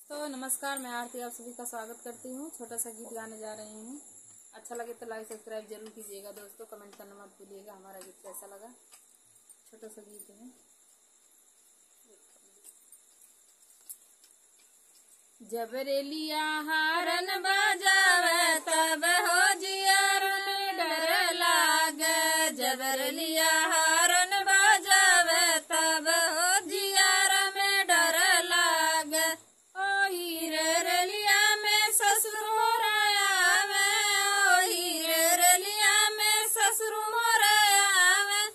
तो नमस्कार मैं आरती आप सभी का स्वागत करती हूँ छोटा सा गीत गाने जा रही हूँ अच्छा लगे तो लाइक सब्सक्राइब जरूर कीजिएगा दोस्तों कमेंट करना मत भूलिएगा हमारा गीत कैसा लगा छोटा सा गीत है जब रेलिया हारन बजावे तब हो जियर में डर लागे जब रेलिया हारन बजावे तब हो जियर में डर लागे ओ हीरे रेलिया में ससुर मोराया में ओ हीरे रेलिया में ससुर मोराया में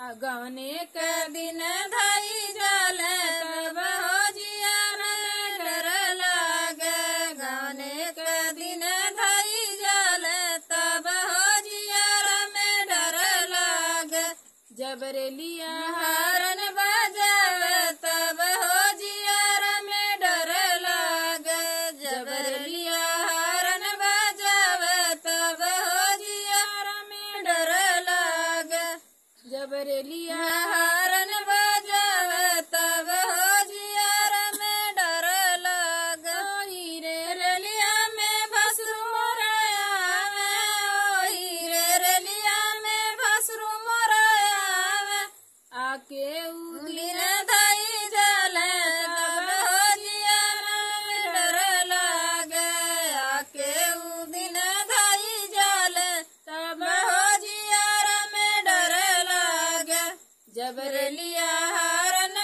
अगवने के दिन धाई जाले तब हो जियर में डर लागे गवने के दिन धाई जाले तब हो जियर में डर लागे जब रेलिया हारन बजावे तब हो जियर में डर लागे जब रेलिया हारन बजावे तब हो जियर में डर लागे जब रेलिया हारन बजावे तब हो जियर में डर लागे ओ हीरे रेलिया में भसरू मोराया में ओ हीरे रेलिया में भसरू मोराया में आके उदिन धाई जले तब हो जियर में डर लागे आके उदिन धाई जले तब हो जियर में डर लागे जब रेलिया हारन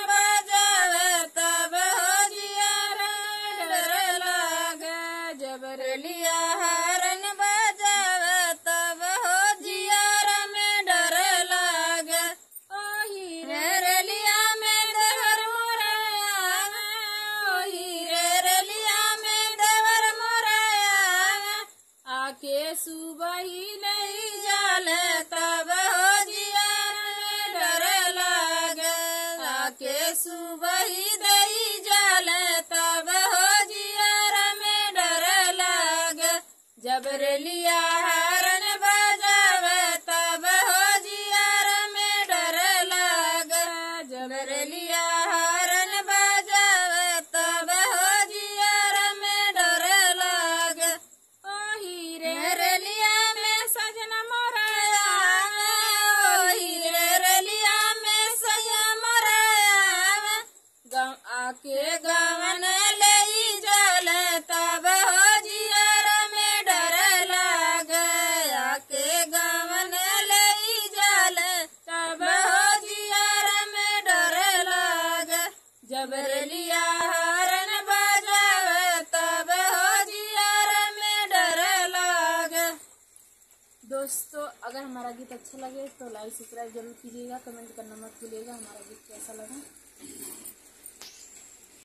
बजावे तब हो जियर में डर लागे जब रेलिया हारन बजावे तब हो जियर में डर लागे ओ हीरे रेलिया में देवर मोराया में ओ हीरे रेलिया में देवर मोराया में आके सुबह ही नहीं जाले तब हो जियर में डर लागे आके सुबह ही नहीं जाले तब हो जियर में डर लागे जब रेलिया हारन बजावे तब हो जियर में डर लागे जब रेलिया हारन बजावे तब हो जियर में डर लागे ओ हीरे रेलिया में सजना मोराया में ओ हीरे रेलिया में सया मोराया में गाँव आके गावन ले जाले तब हो जियर में डर लागे आके गावन ले जाले तब हो जियर में डर लागे जब रेलिया हारन बजावे तब हो जियर में डर लागे दोस्तों अगर हमारा गीत अच्छा लगे तो लाइक सब्सक्राइब जरूर कीजिएगा कमेंट करना मत भूलिएगा हमारा गीत कैसा लगा